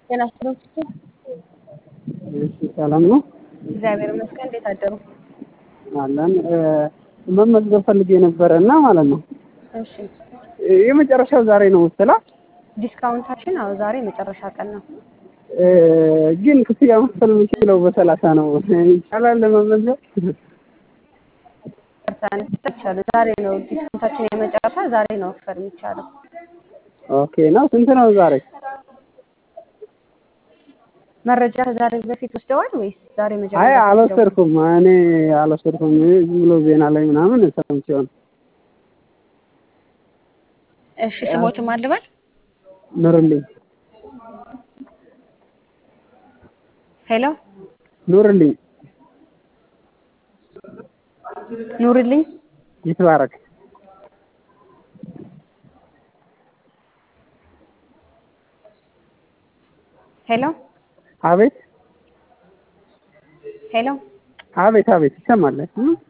ጤና ይስጥልኝ። እሺ ሰላም ነው እግዚአብሔር ይመስገን። እንዴት አደሩ? አለን መመዝገብ ፈልጌ ነበረ እና ማለት ነው እሺ የመጨረሻው ዛሬ ነው መሰላ ዲስካውንታችን አዎ ዛሬ መጨረሻ ቀን ነው። ግን ክፍያ መክፈል የምችለው በሰላሳ ነው ይቻላል ለመመዝገብ ቀርታን ይቻላል። ዛሬ ነው ዲስካውንታችን የመጨረሻ ዛሬ ነው መክፈል የሚቻለው። ኦኬ ነው ስንት ነው ዛሬ መረጃ ከዛሬ በፊት ወስደዋል ወይስ ዛሬ አይ መጀመሪያ? አልወሰድኩም እኔ አልወሰድኩም ዝም ብሎ ዜና ላይ ምናምን ሰምቼው ነው እሺ ስሞትም አልበል ኑርልኝ ሄሎ ኑርልኝ ኑርልኝ ይትባረክ ሄሎ አቤት ሄሎ አቤት አቤት ይሰማል